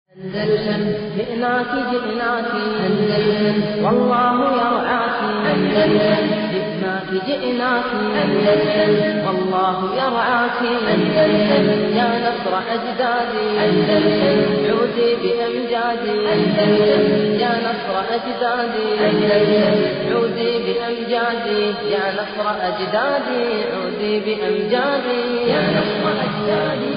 أندلسن جئناك جئناك أندلسن والله يرعاك أندلسن جئناك جئناك أندلسن والله يرعاك أندلسن يا نصر أجدادي أندلسن عودي بأمجادي أندلسن يا نصر أجدادي أندلسن عودي بأمجادي يا نصر أجدادي عودي بأمجادي يا نصر أجدادي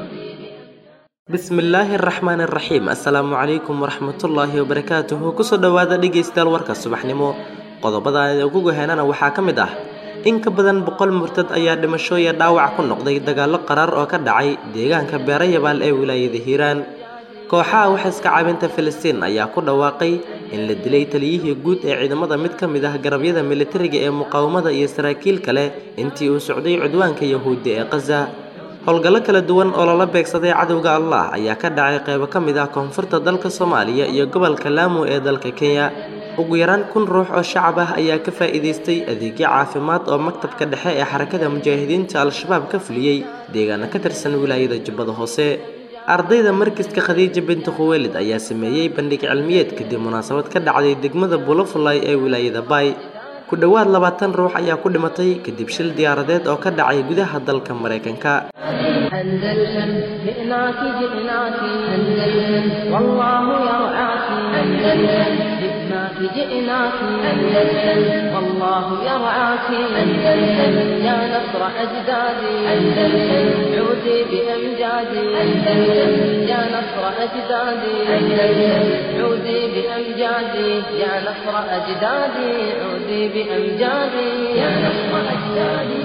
bismillaahi araxmaan araxiim assalaamu calaykum waraxmatullaahi wabarakaatuhu kusoo dhowaada dhegaystayaal warka subaxnimo qodobada aan ugu goheenana waxaa ka mid ah in ka badan boqol murtad ayaa dhimashooya dhaawac ku noqday dagaallo qaraar oo ka dhacay deegaanka beerayabaal ee wilaayada hiiraan kooxaha waxaiska caabinta filistiin ayaa ku dhawaaqay in la dilay taliyihii guud ee ciidamada mid ka mid ah garabyada militariga ee muqaawamada iyo saraakiil kale intii uu socday cudwaanka yahuudda ee khaza howlgallo kala duwan oo lala beegsaday cadowga allah ayaa ka dhacay qaybo ka mid ah koonfurta dalka soomaaliya iyo gobolka laamo ee dalka kenya ugu yaraan kun ruux oo shacab ah ayaa ka faa'iidaystay adeegyo caafimaad oo maktabka dhexe ee xarakada mujaahidiinta al-shabaab ka fuliyey deegaano ka tirsan wilaayada jubbada hoose ardayda markiska khadiija binti khuweelid ayaa sameeyey bandhig cilmiyeed kadib munaasabad ka dhacday degmada bulofulay ee wilaayada baay ku dhowaad labaatan ruux ayaa ku dhimatay kadib shil diyaaradeed oo ka dhacay gudaha dalka maraykanka أندلسن جئناك جئناك أندلسن والله يرعاك أندلسن جئناك جئناك أندلسن والله يرعاك أندلسن يا نصر أجدادي أندلسن عودي بأمجادي أندلسن يا نصر أجدادي أندلسن عودي بأمجادي يا نصر أجدادي عودي بأمجادي يا نصر أجدادي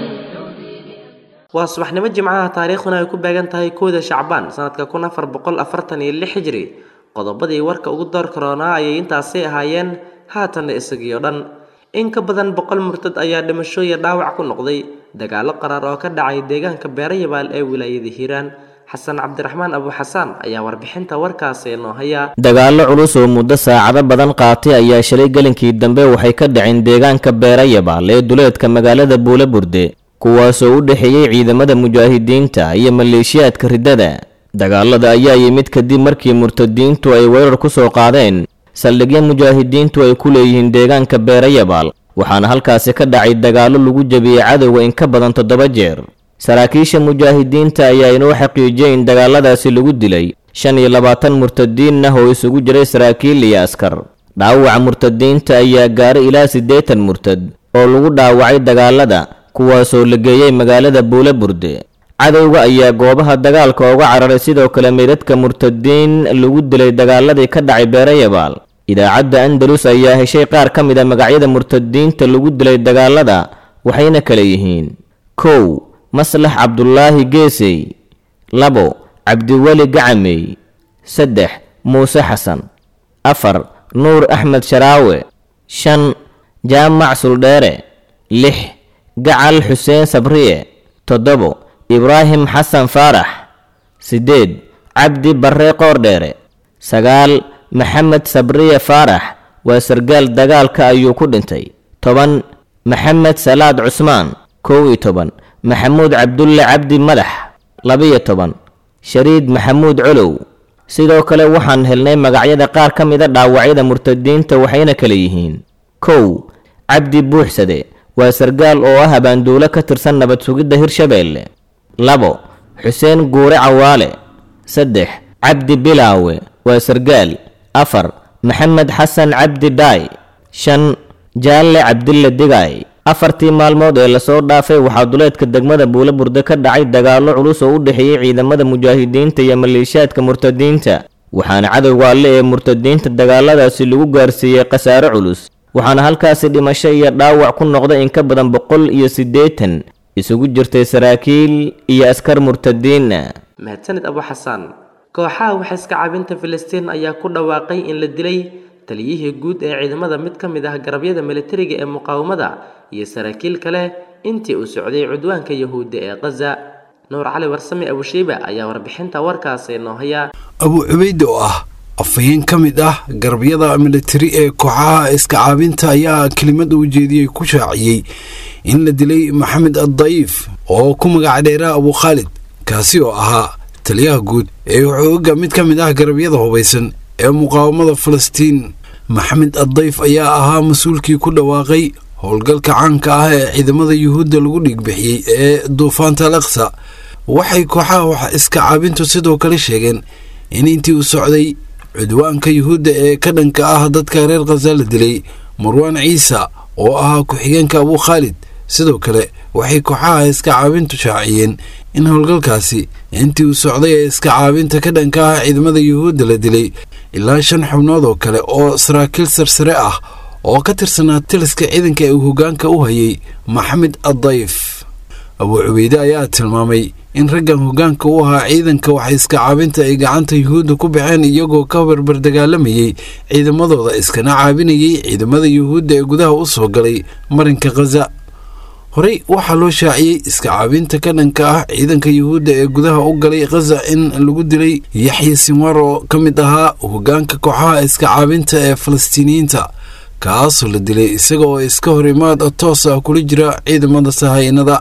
waa subaxnimo jimcaha taariikhduna ay ku beegan tahay kooda shacbaan sanadka kun afar boqol afartan iyo lix hijri qodobadii warka ugu door karoonaa ayay intaasay ahaayeen haatanna isagiio dhan in ka badan boqol murtad ayaa dhimashooya dhaawac ku noqday dagaallo qaraar oo ka dhacay deegaanka beerayabaal ee wilaayada hiiraan xasan cabdiraxmaan abu xasaan ayaa warbixinta warkaasi inoo haya dagaallo culus oo muddo saacado badan qaatay ayaa shalay gelinkii dambe waxay ka dhaceen deegaanka beerayabaal ee duleedka magaalada buule burde kuwaasoo u dhexeeyey ciidamada mujaahidiinta iyo maleeshiyaadka riddada dagaalada ayaa yimid kadib markii murtadiintu ay weerar ku soo qaadeen saldhigyo mujaahidiintu ay ku leeyihiin deegaanka beerayabaal waxaana halkaasi ka dhacay dagaallo lagu jebiyey cadowga in ka badan toddoba jeer saraakiisha mujaahidiinta ayaa inoo xaqiijiyey in dagaaladaasi lagu dilay shan iyo labaatan murtadiin ah oo isugu jiray saraakiil iyo askar dhaawaca murtadiinta ayaa gaaray ilaa siddeetan murtad oo lagu dhaawacay dagaalada kuwaasoo la geeyey magaalada buule burde cadowga ayaa goobaha dagaalka uga cararay sidoo kale meydadka murtadiin lagu dilay dagaaladii ka dhacay beerayabaal idaacadda andalus ayaa heshay qaar ka mid a magacyada murtadiinta lagu dilay dagaalada waxayna kale yihiin kow maslax cabdulaahi geesey labo cabdiweli gacamey saddex muuse xasan afar nuur axmed sharaawe shan jaamac suldheere lix gacal xuseen sabriye toddobo ibraahim xasan faarax siddeed cabdi barre qoordheere sagaal maxamed sabriye faarax waa sargaal dagaalka ayuu ku dhintay toban maxamed salaad cusmaan kow iyo toban maxamuud cabdulle cabdi madax labiyo toban shariid maxamuud colow sidoo kale waxaan helnay magacyada qaar ka mida dhaawacyada murtadiinta waxayna kale yihiin kow cabdi buuxsade waa sargaal oo ah abaanduulo ka tirsan nabad sugidda hirshabeelle labo xuseen guure cawaale saddex cabdi bilaawe waa sargaal afar maxamed xasan cabdi dhaay shan jaalle cabdille digaay afartii maalmood ee lasoo dhaafay waxaa duleedka degmada buule burde ka dhacay dagaallo culus oo u dhexeeyey ciidamada mujaahidiinta iyo maleeshiyaadka murtadiinta waxaana cadowga alle ee murtadiinta dagaaladaasi lagu gaarsiiyey khasaare culus waxaana halkaasi dhimasho iyo dhaawac ku noqday in ka badan boqol iyo siddeetan isugu jirtay saraakiil iyo askar murtadiina mahadsanid abu xasaan kooxaha waxaiska caabinta filistiin ayaa ku dhawaaqay in la dilay taliyihii guud ee ciidamada mid ka mid ah garabyada militariga ee muqaawamada iyo saraakiil kale intii uu socday cudwaanka yahuudda ee khaza nuur cali warsame abushiiba ayaa warbixinta warkaasi noo haya abu cubayde oo ah afhayeen ka mid ah garabyada militari ee kooxaha iska caabinta ayaa kelimada u jeediyey ku shaaciyey in la dilay maxamed addayiif oo ku magac dheeraa abu khaalid kaasi oo ahaa taliyaha guud ee xooga mid ka mid ah garabyada hubaysan ee muqaawamada falastiin maxamed addayf ayaa ahaa mas-uulkii ku dhawaaqay howlgalka caanka ah ee ciidamada yuhuudda lagu dhiigbixiyey ee duufaanta al aqsa waxay kooxaha wax iska caabintu sidoo kale sheegeen in intii uu socday cudwaanka yuhuudda ee ka dhanka ah dadka reer khaza la dilay marwaan ciisa oo ahaa ku-xigeenka abuu khaalid sidoo kale waxay kooxaha iska caabintu shaaciyeen in howlgalkaasi intii uu socday ee iska caabinta ka dhanka ah ciidamada yuhuudda la dilay ilaa shan xubnood oo kale oo saraakiil sarsare ah oo ka tirsanaa taliska ciidanka ee uu hoggaanka u hayay maxamed addayf abuu cubeyde ayaa tilmaamay in raggan hoggaanka u ahaa ciidanka waxa iska caabinta ay gacanta yuhuudda ku baxeen iyagoo ka barbar dagaalamayey ciidamadooda iskana caabinayay ciidamada yuhuudda ee gudaha u soo galay marinka khaza horey waxaa loo shaaciyey iska caabinta ka dhanka ah ciidanka yuhuudda ee gudaha u galay khaza in lagu dilay yaxya sinwar oo ka mid ahaa hoggaanka kooxaha iska caabinta ee falastiiniyiinta kaasoo la dilay isaga oo iska hor imaad toos ah kula jira ciidamada sahaynada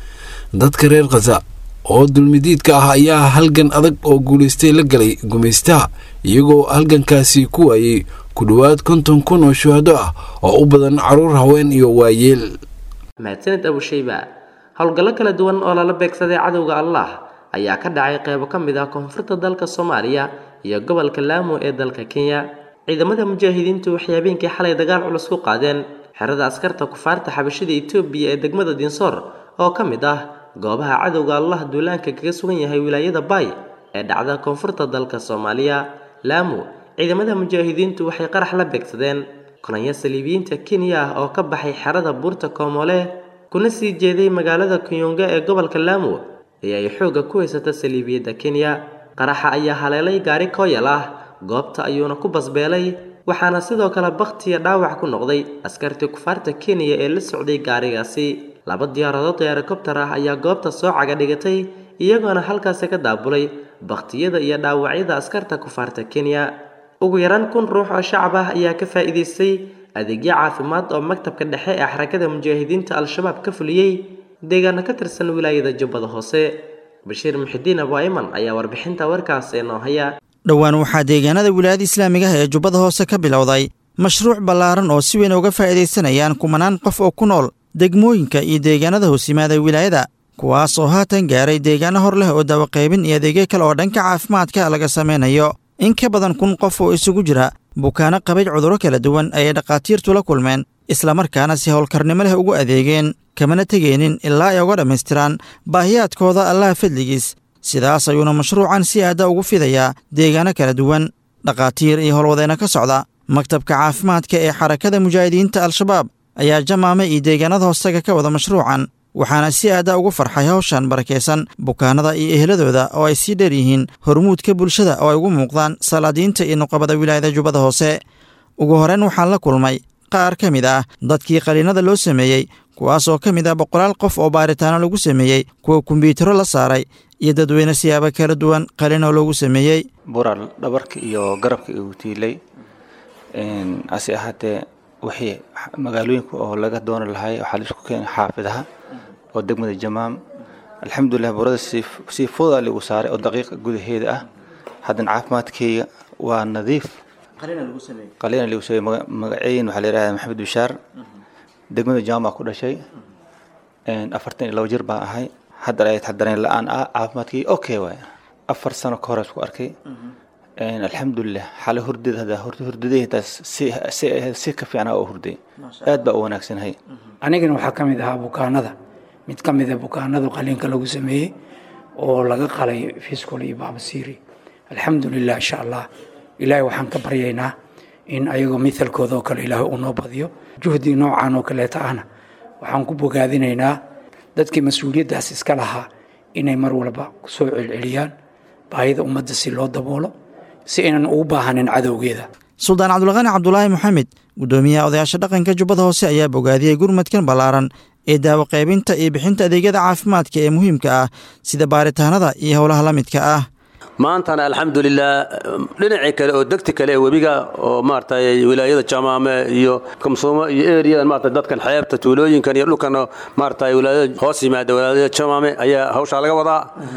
dadka reer khaza oo dulmidiidka ah ayaa halgan adag oo guulaystay la galay gumaystaha iyagoo halgankaasi ku waayey ku dhowaad konton kun oo shuhado ah oo u badan caruur haween iyo waayeel mahadsanid abushayba howlgallo kala duwan oo lala beegsaday cadowga allah ayaa ka dhacay qeybo ka mid ah koonfurta dalka soomaaliya iyo gobolka laamo ee dalka kenya ciidamada mujaahidiintu waxay habeenkii xalay dagaal culus ku qaadeen xerada askarta kufaarta xabashida etoobiya ee degmada dinsoor oo ka mid ah goobaha cadowga allah duulaanka kaga sugan yahay wilaayada baay ee dhacda koonfurta dalka soomaaliya laamo ciidamada mujaahidiintu waxay qarax la beegsadeen kolonyo saliibiyiinta kenya ah oo ka baxay xerada buurta koomole kuna sii jeeday magaalada kuyunga ee gobolka laamo ee ay xoogga ku haysata saliibiyadda kenya qaraxa ayaa haleelay gaari kooyal ah goobta ayuuna ku basbeelay waxaana sidoo kale bakhtiya dhaawac ku noqday askartii kufaarta kenya ee la socday gaarigaasi laba diyaaradood ee helikobtar ah ayaa goobta soo caga dhigatay iyagoona halkaasi ka daabulay bakhtiyada iyo dhaawacyada askarta kufaarta kenya ugu yaraan kun ruux oo shacab ah ayaa ka faa'iidaystay adeegyo caafimaad oo maktabka dhexe ee xarakada mujaahidiinta al-shabaab ka fuliyey deegaano ka tirsan wilaayada jubbada hoose bashiir muxidiin abu ayman ayaa warbixinta warkaas ee noo haya dhowaan waxaa deegaanada wilaayada islaamiga ah ee jubbada hoose ka bilowday mashruuc ballaaran oo si weyn uga faa'iidaysanayaan kumanaan qof oo ku nool degmooyinka iyo deegaanada hoos yimaada wilaayada kuwaas oo haatan gaaray deegaano hor leh oo dawaqaybin iyo adeegyo kale oo dhanka caafimaadka laga samaynayo in ka badan kun qof oo isugu jira bukaano qabay cudurro kala duwan ayay dhakhaatiirtu la kulmeen islamarkaana si howlkarnimo leh ugu adeegeen kamana tegeenin ilaa ay uga dhammaystiraan baahiyaadkooda allaha fadligiis sidaas ayuuna mashruucan si aadda ugu fidayaa deegaano kala duwan dhakhaatiir iyo howlwadeenno ka socda maktabka caafimaadka ee xarakada mujaahidiinta al-shabaab ayaa jamaame iyo deegaanada hoostaga ka wada mashruucan waxaana si aadda ugu farxay hawshan barakaysan bukaanada iyo eheladooda oo ay sii dheer yihiin hormuudka bulshada oo ay ugu muuqdaan salaadiinta iyo nuqabada wilaayada jubbada hoose ugu horreyn waxaan la kulmay qaar ka mid ah dadkii qaliinada loo sameeyey kuwaas oo ka mid ah boqolaal qof oo baaritaano lagu sameeyey kuwa kombyutaro la saaray iyo dadweyne siyaabo kala duwan qalinoo loogu sameeyey bural dhabarka iyo garabka igu tiilay hase ahaatee wixii magaalooyinka oo laga dooni lahay waxaa la isku keenay xaafidaha oo degmada jamaam alxamdulilah burada sii fooda lagu saaray oo daqiiqa gudaheeda ah haddana caafimaadkeyga waa nadiif qalina lagu sameeyey magaceyn waxaa la yidhahdaa maxamed bishaar degmada jamaam baa ku dhashay afartan iyo labo jir baa ahay hadda ay taxdareen la-aan ah caafimaadkii okay waay afar sano ka hore isku arkay alxamdulilah xale hurdada hadda hurdadey taas si si ka fiicnaa oo hurday aad baa u wanaagsanahay anigana waxaa ka mid ahaa bukaanada mid ka mida bukaanada qaliinka lagu sameeyey oo laga qalay fiscol iyo baabasiiri alxamdulilah insha allah ilaahay waxaan ka baryaynaa in ayagoo mithalkooda oo kale ilaahay uu noo badiyo juhdi noocan oo kaleeta ahna waxaan ku bogaadinaynaa dadkii mas-uuliyaddaas iska lahaa inay mar walba kusoo celceliyaan baahida ummadda si loo daboolo si aynan ugu baahanin cadowgeeda suldaan cabdulqaani cabdulaahi moxamed guddoomiyaha odayaasha dhaqanka jubbada hoose ayaa bogaadiyey gurmadkan ballaaran ee daawo qaybinta iyo bixinta adeegyada caafimaadka ee muhiimka ah sida baaritaanada iyo howlaha la midka ah maantana alxamdulilah dhinacii kale oo degti kale ee webiga oo maaragtay wilaayada jamaame iyo kamsuumo iyo eriyadan maaragtay dadkan xeebta tuulooyinkan iyo dhulkan maaragtay wilaayada hoos yimaada wilaayada jamaame ayaa hawshaa laga wadaa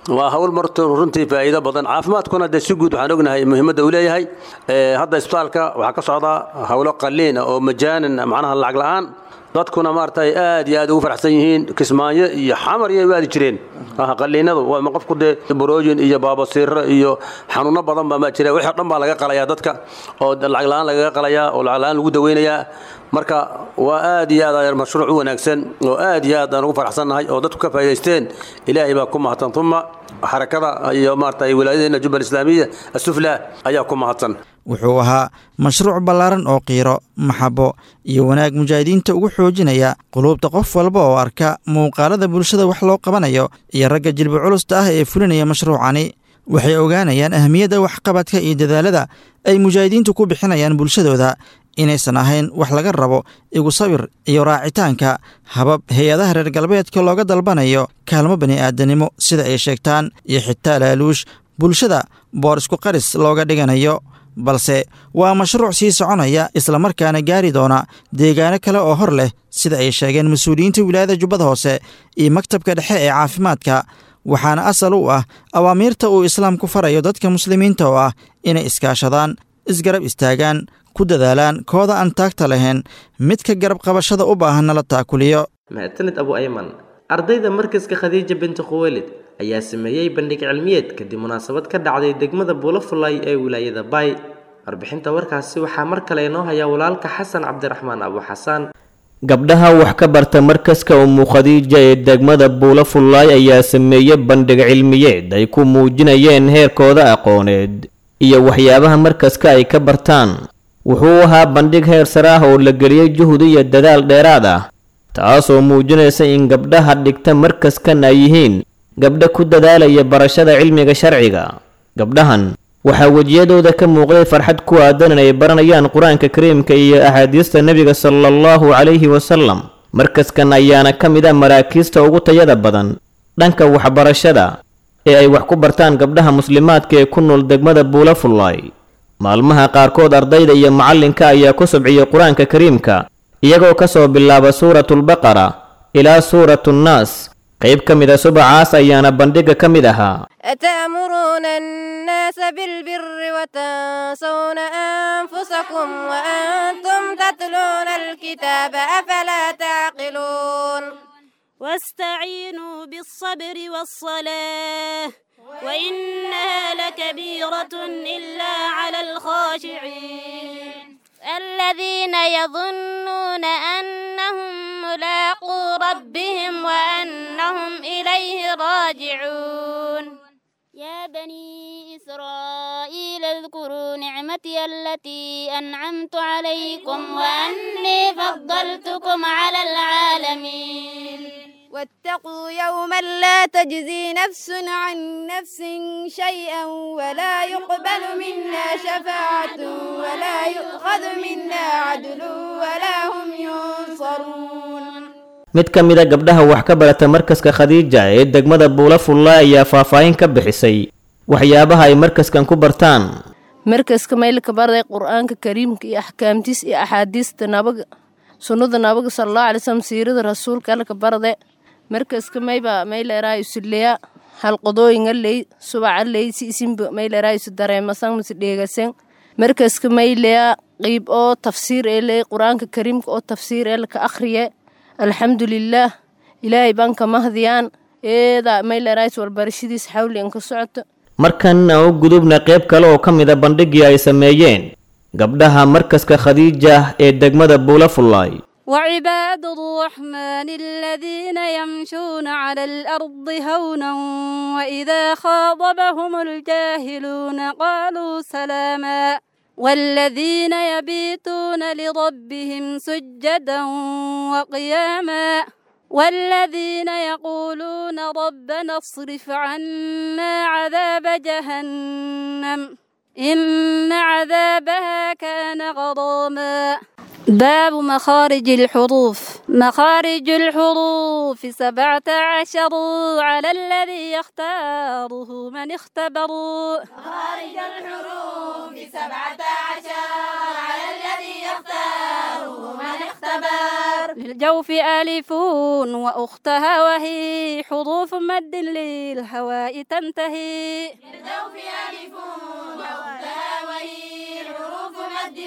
waa hawl marta runtii faa'iido badan caafimaadkuna dee si guud waxaan ognahay muhiimadda uu leeyahay hadda isbitaalka waxaa ka socdaa hawlo qaliin oo majaanin macnaha lacag la'aan dadkuna maaragtay aad iyo aad ugu faraxsan yihiin kismaayo iyo xamar iyo aadi jireen qaliinadu waa qofku dee borooyin iyo baabasiiro iyo xanuuno badan baa ma jira wixii o dhan baa laga qalayaa dadka oo lacag la'aan lagaga qalayaa oo lacag la'aan lagu daweynayaa marka waa aad iyo aad mashruuc u wanaagsan oo aad iyo aad aan ugu faraxsannahay oo dadku ka faa'idaysteen ilaahay baa ku mahadsan uma xarakada iyo maaragtay wilaayadeena jubbal islaamiya asufla ayaa ku mahadsan wuxuu ahaa mashruuc ballaaran oo qiiro maxabo iyo wanaag mujaahidiinta ugu xoojinaya quluubta qof walba oo arka muuqaalada bulshada wax loo qabanayo iyo ragga jilba culusta ah ee fulinaya mashruucani waxay ogaanayaan ahamiyadda waxqabadka iyo dadaalada ay mujaahidiintu ku bixinayaan bulshadooda inaysan ahayn wax laga rabo igu sawir iyo raacitaanka habab hay-adaha reer galbeedka looga dalbanayo kaalmo bani'aadanimo sida ay sheegtaan iyo xitaa laaluush bulshada boor isku qaris looga dhiganayo balse waa mashruuc sii soconaya islamarkaana gaari doona deegaano kale oo hor leh sida ay sheegeen mas-uuliyiinta wilaayada jubbada hoose iyo maktabka dhexe ee caafimaadka waxaana asal u ah awaamiirta uu islaamku farayo dadka muslimiinta oo ah inay iskaashadaan isgarab istaagaan ku dadaalaan kooda aan taagta lahayn midka garab qabashada u baahanna la taakuliyo mahadsanid abu ayman ardayda markaska khadiija binti khuweylid ayaa sameeyey bandhig cilmiyeed kadib munaasabad ka dhacday degmada buulafulay ee wilaayada baay warbixinta warkaasi waxaa mar kale inoo haya walaalka xasan cabdiraxmaan abu xasaan gabdhaha wax ka barta markaska umu khadiija ee degmada buulafulaay ayaa sameeyey bandhig cilmiyeed ay ku muujinayeen heerkooda aqooneed iyo waxyaabaha markaska ay ka bartaan wuxuu ahaa bandhig heer sare ah oo la geliyey juhdi iyo dadaal dheeraad ah taasoo muujinaysa in gabdhaha dhigta markaskan ay yihiin gabdha ku dadaalaya barashada cilmiga sharciga gabdhahan waxaa wejiyadooda ka muuqday farxad ku aadan inay baranayaan qur-aanka kariimka iyo axaadiista nebiga sala allahu calayhi wasalam markaskan ayaana ka mid ah maraakiista ugu tayada badan dhanka waxbarashada ee ay wax ku bartaan gabdhaha muslimaadka ee ku nool degmada buulafulay maalmaha qaarkood ardayda iyo macallinka ayaa ku subciyey qur-aanka kariimka iyagoo ka soo bilaaba suuratulbaqara ilaa suuratuunnaas qayb ka mid a subacaas ayaana bandhigga ka mid ahaa أتأمرون الناس بالبر وتنسون أنفسكم وأنتم تتلون الكتاب أفلا تعقلون واستعينوا بالصبر والصلاة وإنها لكبيرة إلا على الخاشعين الذين يظنون أنهم ملاقو ربهم وأنهم إليه راجعون يا بني إسرائيل اذكروا نعمتي التي أنعمت عليكم وأني فضلتكم على العالمين واتقوا يوما لا تجزي نفس عن نفس شيئا ولا يقبل منا شفاعة ولا يؤخذ منا عدل ولا هم ينصرون mid ka mid a gabdhaha wax ka barata markaska khadiija ee degmada buulafulla ayaa faahfaahin ka bixisay waxyaabaha ay markaskan ku bartaan markaska maylka barday qur-aanka kariimka iyo axkaamtiis iyo axaadiista nabaga sunnada nabaga sallallahu alay wasallam siirada rasuulka alka barde markaska mayba mayleeraa isuleya halqodooyinga ley subaca ley si isinba mayleeraa isu dareemasan mase dheegasan markaska mayleya qiib oo tafsiir ee ley qur-aanka kariimka oo tafsiir ee laka akhriye alxamdulilaah ilaahay baan ka mahdiyaan eeda mayleerays warbarashadiis xawli an ka socoto markan aan u gudubna qayb kale oo ka mid a bandhiggii ay sameeyeen gabdhaha markaska khadiija ee degmada buulafullaay وعباد الرحمن الذين يمشون على الأرض هونا وإذا خاطبهم الجاهلون قالوا سلاما والذين يبيتون لربهم سجدا وقياما والذين يقولون ربنا اصرف عنا عذاب جهنم إن عذابها كان غراما باب مخارج الحروف مخارج الحروف سبعة عشر على الذي يختاره من اختبروا مخارج الحروف سبعة عشر على الذي يختاره من اختبر للجوف ألف وأختها وهي حروف مد للهواء تنتهي للجوف ألف وأختها وهي حروف مد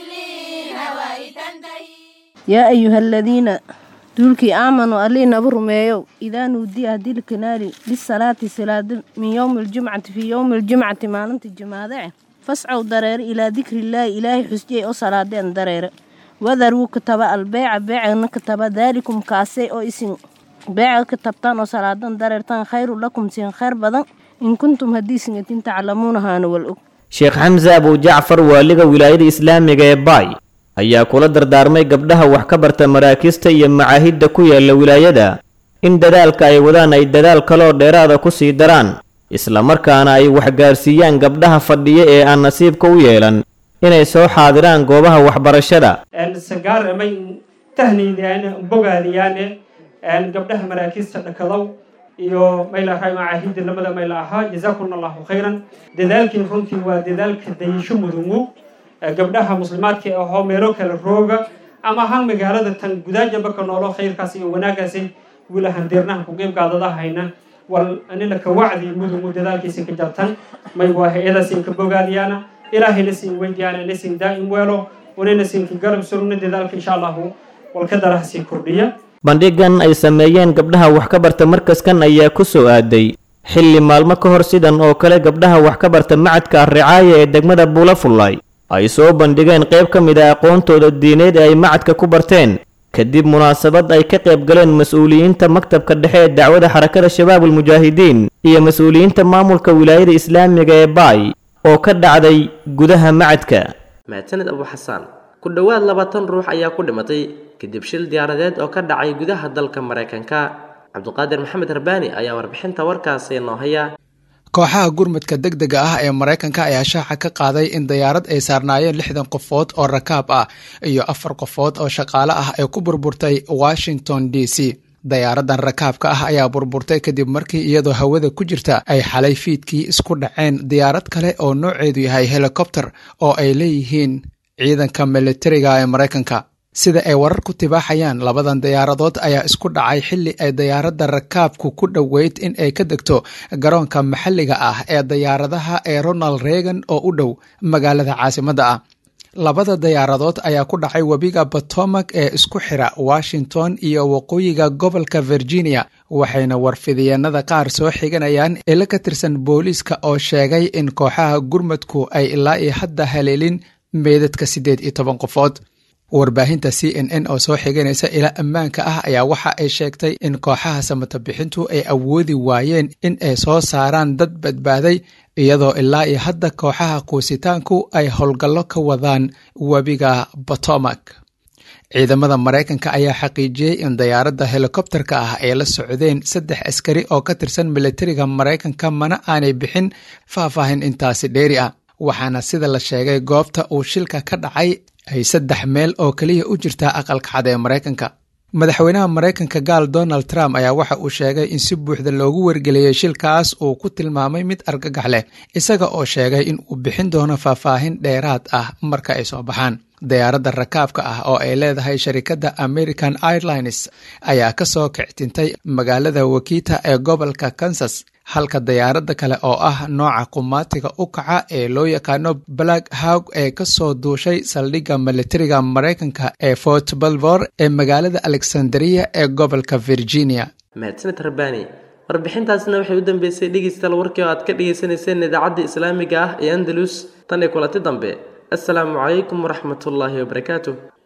للهواء تنتهي yaa ayuha aladiina duulkii aamanuu allii naba rumeeyow idaa nuudiya haddii la kanaali bisalaati salaada min yowmi aljumcati fii yowmi aljumcati maalinta jimaadece fascow dareere ilaa dikrillaahi ilaahay xusjiyay oo salaadeen dareere wadaruu kataba albeeca beecana kataba daalikum kaasay oo isin beeca ka tabtaan oo salaadan dareertaan khayru lakum siin khayr badan in kuntum haddii singatin taclamuuna haana wal og sheekh xamse abu jacfar waaliga wilaayada islaamiga ee baay ayaa kula dardaarmay gabdhaha wax ka barta maraakiista iyo macaahidda ku yaala wilaayada in dadaalka ay wadaan ay dadaal kaloo dheeraada ku sii daraan islamarkaana ay waxgaarsiiyaan gabdhaha fadhiya ee aan nasiibka u yeelan inay soo xaadiraan goobaha waxbarashada sagaar may tahniydaan bogaadiyaane gabdhaha maraakiista dhakadow iyo maylahay macaahidda lamada mayla ahaa jazaakum allahu khayran dadaalkii runtii waa dadaalka dayasho mudungu gabdhaha muslimaadka ahoo meelo kale rooga ama ahaan magaalada tan gudaajaba ka noolo khayrkaas iyo wanaagaasi wilahan deernaha ku qeybgaadadahayna wal anila ka wacdi mudungu dadaalkiisin ka jartan may waa hay-adaasin ka bogaadiyaana ilaahayna siin weydiyaana na siin daa'im weelo wanayna siinka garab surugna dadaalka insha allahu walka daraha sii kordhiya bandhigan ay sameeyeen gabdhaha wax ka barta markaskan ayaa ku soo aaday xilli maalmo ka hor sidan oo kale gabdhaha wax ka barta macadka arricaaya ee degmada buulafullay ay soo bandhigeen qayb ka mid a aqoontooda diineed ee ay macadka ku barteen kadib munaasabad ay ka qayb galeen mas-uuliyiinta maktabka dhexe ee dacwada xarakada shabaabul mujaahidiin iyo mas-uuliyiinta maamulka wilaayada islaamiga ee baay oo ka dhacday gudaha macadka mahadsaned abu xasaan ku dhowaad labaatan ruux ayaa ku dhimatay kadib shil diyaaradeed oo ka dhacay gudaha dalka maraykanka cabduqaadir maxamed harbaani ayaa warbixinta warkaasi noo haya kooxaha gurmadka degdega ah ee maraykanka ayaa shaaca ka qaaday in dayaarad ay saarnaayeen lixdan qofood oo rakaab ah iyo afar qofood oo shaqaale ah ay ku burburtay washington d c dayaaradan rakaabka ah ayaa burburtay kadib markii iyadoo hawada ku jirta ay xalay fiidkii isku dhaceen diyaarad kale oo nooceedu yahay helikobter oo ay leeyihiin ciidanka militariga ee maraykanka sida ay warar ku tibaaxayaan labadan diyaaradood ayaa isku dhacay xilli ay dayaaradda rakaabku ku dhoweyd in ay ka degto garoonka maxalliga ah ee dayaaradaha ee ronald reagan oo u dhow magaalada caasimadda ah labada dayaaradood ayaa ku dhacay webiga potomac ee isku xira washington iyo waqooyiga gobolka virginia waxayna warfidiyeenada qaar soo xiganayaan ilo ka tirsan booliiska oo sheegay in kooxaha gurmadku ay ilaa iyo hadda haleelin meydadka siddeed iyo toban qofood warbaahinta c n n oo soo xiganaysa ila ammaanka ah ayaa waxa ay sheegtay in kooxaha samata bixintu ay awoodi waayeen in ay soo saaraan dad badbaaday iyadoo ilaa iyo hadda kooxaha quusitaanku ay howlgallo ka wadaan webiga potomac ciidamada maraykanka ayaa xaqiijiyey in dayaaradda helikobterka ah ay la socdeen saddex askari oo ka tirsan militariga maraykanka mana aanay bixin faahfaahin intaasi dheeri ah waxaana sida la sheegay goobta uu shilka ka dhacay ay saddex meel oo keliya u jirtaa aqalka cad ee maraykanka madaxweynaha maraykanka gaal donald trump ayaa waxa uu sheegay in si buuxda loogu wargeliyey shilkaas uu ku tilmaamay mid argagax leh isaga oo sheegay in uu bixin doono faahfaahin dheeraad ah marka ay soo baxaan dayaaradda rakaabka ah oo ay leedahay sharikadda american airlines ayaa ka soo kictintay magaalada wakita ee gobolka kansas halka dayaaradda kale oo ah nooca qumaatiga u kaca ee loo yaqaano black hawg ee ka soo duushay saldhigga militariga maraykanka ee fort balvor ee magaalada alexandria ee gobolka virginia mahadsaned rabbaani warbixintaasna waxay u dambeysay dhegeystayaal warkii oo aad ka dhegeysaneyseen idaacadda islaamiga ah ee andalus tan iyo kulanti dambe assalaamu calaykum waraxmatullaahi wabarakaatuh